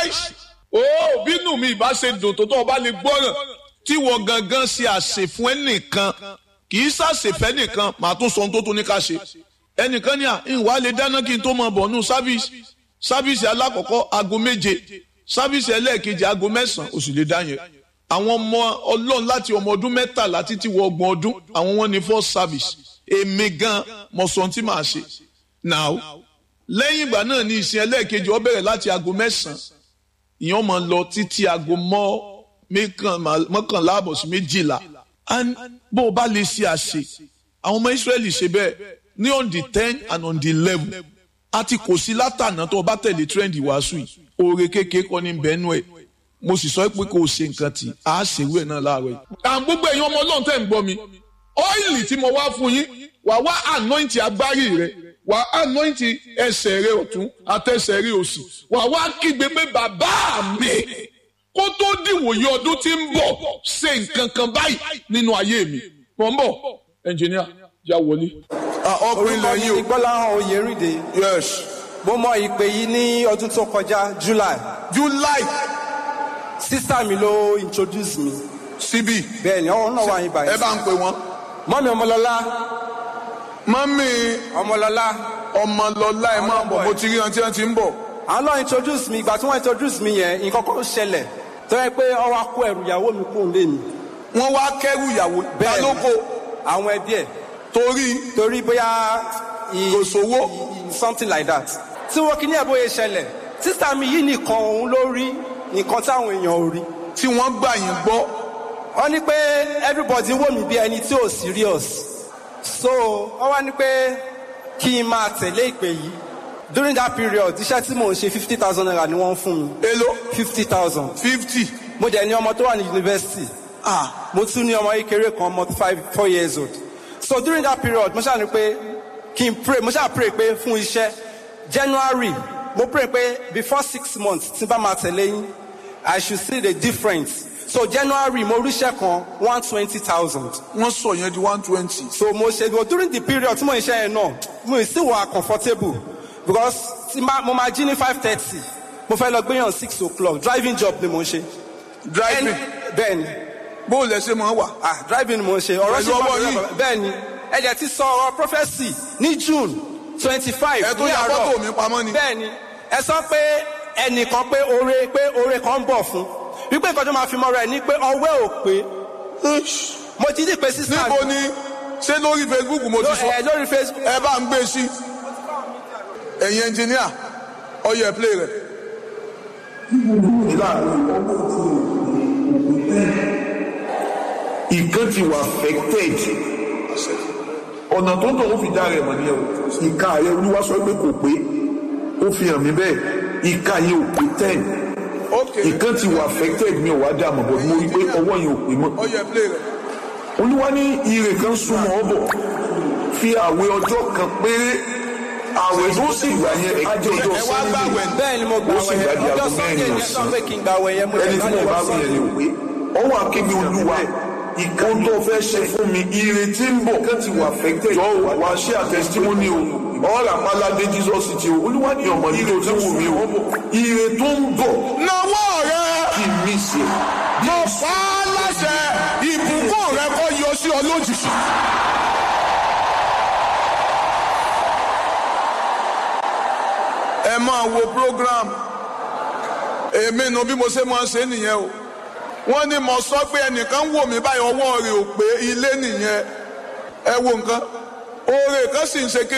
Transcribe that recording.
nice ó bínú mi ìbá ṣe dùn tó tó o bá lè gbọ́ràn tí wọ́n gangan ṣe àṣẹ fún ẹnìkan kì í ṣàṣẹfẹ́ nìkan màá tún sọ ohun tó tún ní ká ṣe ẹnìkan ní à ìwà lè dáná kí n tó máa bọ̀ nù sábìsì sábìsì alákọ̀ọ́kọ́ aago méje sábìsì ẹlẹ́ẹ̀kejì aago mẹ́sàn-án ó sì lè dá yẹn àwọn ọmọ ọlọ́run láti ọmọ ọdún mẹ́tàlá títí wọ ọgbọ̀n ọdún àwọn wọn ní first service èmi gan mọ̀ sọ ohun tí màá ṣe now lẹ́yìn ìgbà náà ní ìsìn ẹlẹ́ẹ̀kejì ó bẹ̀rẹ̀ láti aago mẹ́sàn-án ìyẹn máa lọ títí aago mọ́kànlá àbọ̀ sí méjìlá bó o bá lè ṣe àṣe àwọn ọmọ Ísírẹ́lì ṣe bẹ́ẹ̀ ní on the ten and on the eleven àti kò sí látànà tó o bá tẹ̀lé trend ìwàásù yìí oore kékeré kọ́ ní bẹ́ẹ̀nù ẹ̀ mo sì sọ pé kò ṣe nǹkan tí a ṣèwé ẹ̀ náà láàárọ̀ yìí. àwọn gbogbo ẹ̀yin ọmọ ọlọ́run tẹ̀ ń gbọ́ mi ọ́ìlì tí mo wá fún yín wà wá anointi agbárí rẹ wà anointi ẹsẹ̀ rẹ ọ̀tún àtẹsẹ̀ rẹ òsì wà wá kígbe pé bàbá mi kó tó dìwòye ọdún tí ń bọ̀ ṣe nǹkan kan báyìí nínú ayé mi. mo ń bọ̀ ẹnjìníà já wọlé. ọkùnrin orúkọ mi lẹ́yìn ni gbọ́láhàn oyèrìndé o yes mo mọ ìpè yìí ní ọdún tó kọjá july july sísá mi ló introduce mi síbí bẹ́ẹ̀ ni ọ̀hún náà wà yín ẹ báyìí bá ń pè wọ́n mọ́mi ọmọlọ́lá mọ́mí ọmọlọ́lá ọmọlọ́lá ẹ máa bọ̀ mo ti rí wọn tí wọ́n ti ń bọ̀ àwọn náà introduce mi ìgbà tí wọ́n introduce mi yẹn nǹkan kan ṣẹlẹ̀ tó yẹ pé ọwọ́ akó ẹrù ìyàwó mi kúrò lé mi wọ́n wá kẹ́rù ìyàwó Bẹ́ẹ̀ ni. lálóko àwọn ẹbí ẹ̀ torí torí bóyá i- Kò sówó. i- something like that tí wọ́n kí ní ẹ̀ bóyá ṣẹlẹ̀ sísá mi yìí nìkan òun ló rí nǹkan táwọn èèyàn ò rí tí wọ́n gbà yín gbọ́ wọ́n ní pé everybody wò mí bí ẹni tí ò serious so wọ́n wá ní pé kí n máa tẹ̀lé ìpè yìí during that period iṣẹ́ tí mò ń ṣe fifty thousand naira ni wọ́n ń fún mi èló fifty thousand fifty mo dẹ̀ ní ọmọ tó wà ní university ah mo tún ní ọmọ kékeré kan ọmọ five four years old so during that period mo ṣáà ní pé kí n pray mo ṣáà pray pé fún iṣẹ́ january mo pray pé before six months tí n bá máa tẹ̀lé yín i should see the difference so january mo ríṣẹ́ kan one twenty thousand wọ́n sọ yẹn di one twenty so mo ṣe but during the period tí mo ń ṣe yẹn náà mo ì sí wà comfortable because tí ma- mo máa jí ní five thirty mo fẹ́ lọ gbéyàn six o'clock driving job ni mo ń ṣe. driving bẹ́ẹ̀ ni bó lẹ ṣe máa wà ah driving mo ń ṣe ọ̀rọ̀ Pẹ̀lú ọwọ́ yìí. bẹ́ẹ̀ ni ẹ̀jẹ̀ ti sọ ọ̀rọ̀ prophesy ní june twenty five ẹ tó ya fọ́tò mi pamọ́ ni bẹ́ẹ̀ ni ẹ sọ pé ẹnìkan pé oore pé oore kan ń bọ̀ fún wípé nǹkan tó máa fi mọ́ra ẹ̀ ní pé ọwẹ́ ò pé mo ti dì pé sísá níbo ni ṣé lórí facebook mo ti ló- sọ ẹ, lórí facebook ẹ bá ń gbé sí ẹ̀yin ẹnjìníà ọyọ ẹ play rẹ. ìkan ti wà affected ọ̀nà tó ń tọ̀ ó fi dá rẹ̀ mọ̀ ní ẹ̀wọ̀ ìka rẹ̀ olúwa sọ pé kò pé ó fi hàn mí bẹ́ẹ̀ ìka yẹn ò pé ten ok ìkan ti wà affected mi ò wá dá mọ̀ bọ̀ mo rí i pé ọwọ́ yẹn ò pé mọ́ ọyọ ẹ play rẹ. olúwa ní ire kan súnmọ́ ọ bọ̀ fi àwẹ̀ ọjọ́ kan péré àwẹ̀ tó sì gbà yẹn á jẹ́ ọjọ́ ẹ wá gbà Sunday. wẹ̀ bẹ́ẹ̀ ni mo gbà ó sì wẹ̀ gbàdí ọjọ́ aago sunday mẹ́rin ni ẹ sọ ọ̀sán pé kí n gbà wẹ̀ yẹn mo ẹni tí mo bá wí yẹn ni ò pé ọwọ́ akébi olúwa ohun tó fẹ́ ṣe fún mi ìrètí ń bọ̀ kẹ́ ti wà affected jọ wá ṣe àtẹ̀sítímọ́nì o ọ̀rọ̀ àpáládé jesus ti o olúwa ní ọmọ nílò tí wù mí o ire tó ń bọ̀ nawọ́ rẹ kí n mí ṣe mo fà á láṣẹ ìbùkún rẹ kó yọ sí ọ lójijì. ẹ máa wo program èmi nu bí mo ṣe máa ṣe nìyẹn o wọ́n ní mo sọ pé ẹnìkan wò mí báyìí ọwọ́ rẹ̀ ò pé ilé nìyẹn ẹ wo nǹkan oore kan sì ń ṣe kí.